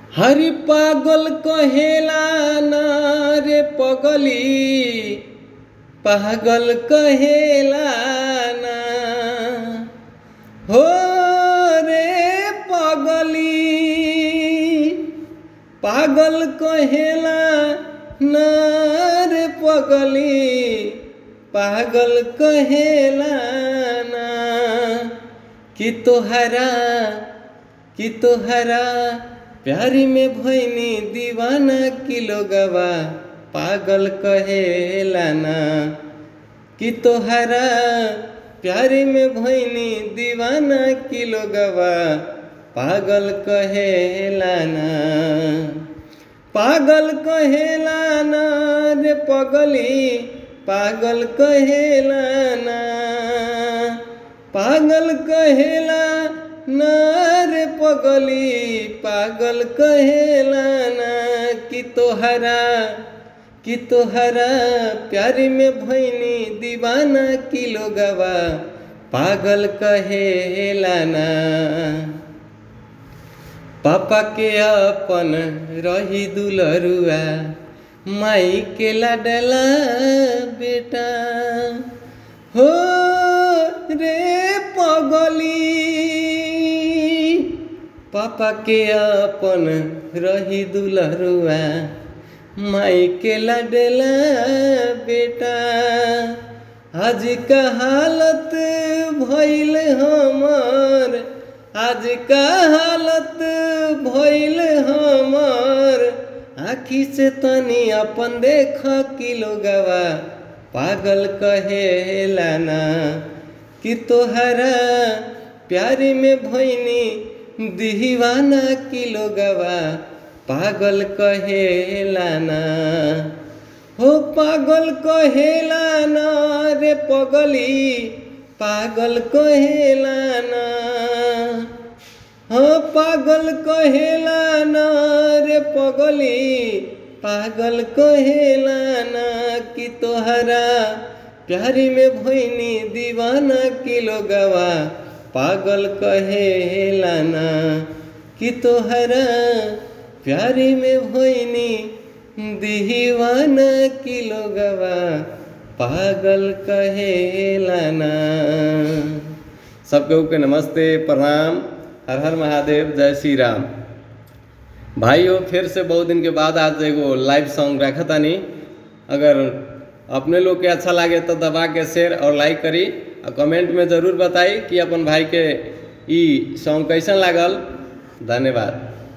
हरि पागल कहेला ना रे पगली पागल कहेला ना हो रे पगली पागल कहेला ना रे पगली पागल कहेला ना कि तोहरा कि तोहरा प्यारी में भैनी दीवाना की लोगवा पागल कहेला ना कि तोहरा प्यारी में भैनी दीवाना की लोगवा पागल कहेला ना पागल कहेला ना रे पगली पागल कहेला ना पागल कहेला ना रे पगली पागल कहेला ना कि तोहरा कि तोहरा प्यारी में भैनी दीवाना की लोगवा पागल कहेला ना पापा के अपन रही दुलरुआ माई के लाडला बेटा हो रे पगली पापा के अपन रही दुलरुआ माई के लाडला बेटा आज का हालत भइल हमर आज का हालत भइल हमर आखी से तनी अपन देख कि लोगवा पागल कहेला ना कि तोहरा प्यारी में भैनी दीवाना की लोगवा पागल कहेला ना हो पागल कहेला ना रे पगली पागल कहेला ना हाँ पागल कहेला ना रे पगली पागल कहेला ना कि तोहरा प्यारी में भैनी दीवाना की लोगवा पागल कहेला ना कि तोहरा प्यारी में भैनी दीवाना की लोगवा पागल कहेला ना सबके के नमस्ते प्रणाम हर हर महादेव जय श्री राम भाइयों फिर से बहुत दिन के बाद आज एगो लाइव सॉन्ग रखा तानी अगर अपने लोग के अच्छा लगे तो दबा के शेयर और लाइक करी और कमेंट में ज़रूर बताई कि अपन भाई के ई सॉन्ग कैसन लागल धन्यवाद